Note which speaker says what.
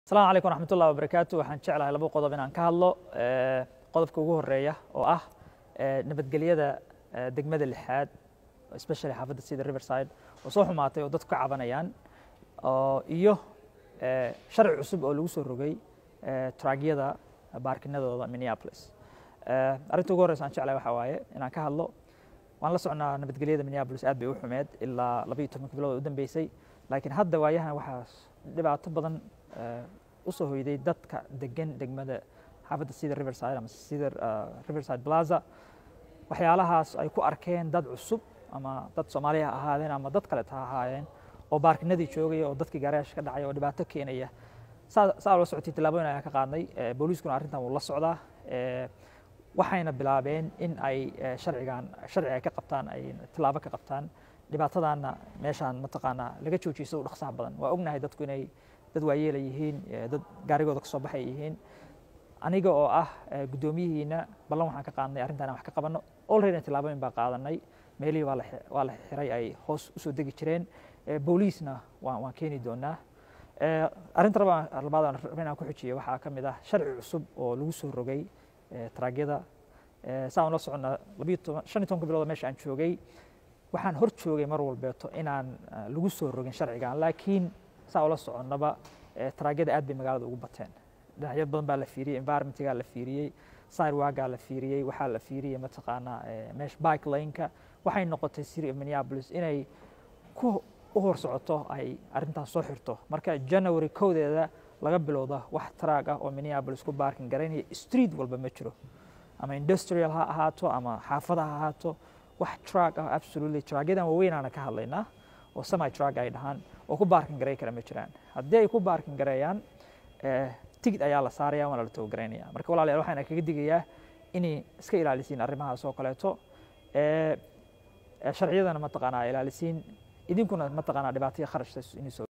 Speaker 1: asalaamu calaykum raxmat ullahi wabarakaatu waxaan jeclahay laba qodob inaan ka hadlo qodobka ugu horeeya oo ah nabadgelyada degmada lixaad especially xaafadda sida riverside oo soo xumaatay oo dadku ka cabanayaan iyo sharci cusub oo lagu soo rogay traagyada baarkinadooda minneapolis arrinta ugu horreysa aan jeclahay waxaa waaye inaan ka hadlo waan la socnaa nabadgelyada minneapolis aad bay u xumeed ilaa labayo tobanka bilood u dambeysay laakiin hadda waayahan waxaa dhibaato badan u soo hoyday dadka degan degmada xaafadda sida riverside ama sida riverside plaza waxyaalahaas ay ku arkeen dad cusub ama dad soomaaliya ha ahaadeen ama dad kaleeta ha ahaayeen oo baarkinadii joogaya oo dadkii gaarayaasha ka dhacaya oo dhibaato keenaya saa la socotay tallaabooyin ayaan ka qaadnay booliiskuna arrintan wuu la socdaa waxayna bilaabeen in ay sharcigan sharci ay ka qabtaan ay tallaabo ka qabtaan dhibaatadaana meeshaan mataqaanaa laga joojiyo sida u dhaqsaha badan waa ognahay dadku inay dad waayeela yihiin dad gaarigooda kasoo baxay yihiin aniga oo ah guddoomiyihiina ballan waxaan ka qaadnay arrintan wax ka qabanno already tallaabooyin baa qaadanay meelihii waa la xiray ay hoos usoo degi jireen booliisna waan keeni doonaa arrinta labaad aan raba inaan ku xujiyo waxaa ka mid ah sharci cusub oo lagu soo rogay traagyada saan ula soconnaa labiyo toban shan iyo tobanka bilood meesha aan joogay waxaan hor joogay mar walbeeto inaan lagu soo rogin sharcigan laakiin saa ula soconnaba traagyada aad bay magaalada ugu bateen dhinacyo badan baa la fiiriyey environmentgaa la fiiriyey sidewalkaa la fiiriyey waxaa la fiiriyey mataqaanaa meesha bike laneka waxay noqotay city of minneapolis inay ku u hor socoto ay arrintaas soo xirto marka january kowdeeda laga bilowda wax traag ah oo minneapolis ku baarkin garaynaya street walba ma jiro ama industrial ha ahaato ama xaafada ha ahaato wax traag ah absolutely traagyadan waaweynaana ka hadlaynaa oo semi traag ay dhahaan oo ku baarkin garay kara ma jiraan haddii ay ku baarkin gareeyaan tigid ayaa la saaraya waana la togogaraynaya marka walaalayaal waxaan kaga digayaa inay iska ilaalisiin arrimahaas oo kaleeto sharciyadana mataqaanaa ilaalisiin idinkuna mataqaanaa dhibaataya kharashta inay soo